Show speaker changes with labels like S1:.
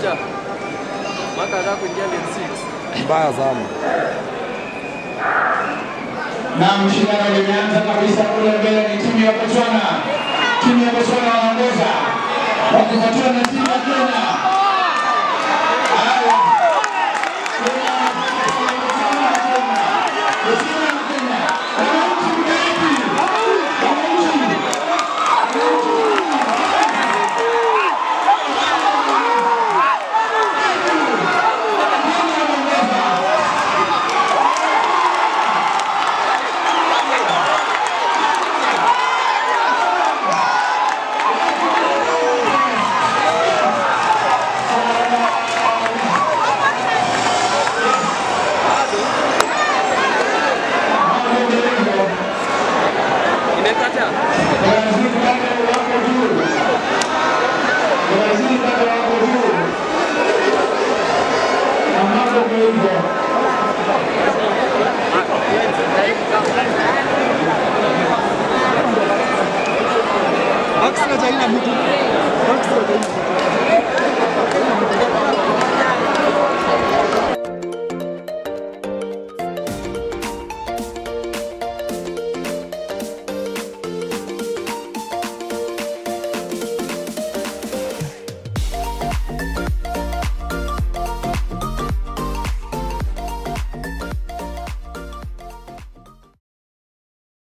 S1: kocha. Maka anataka kuingia lane 6.
S2: Mbaya sana.
S3: na mshindano limeanza kabisa kule mbele ni timu ya Botswana. Timu ya Botswana wanaongoza wakifuatiwa na timu ya Kenya.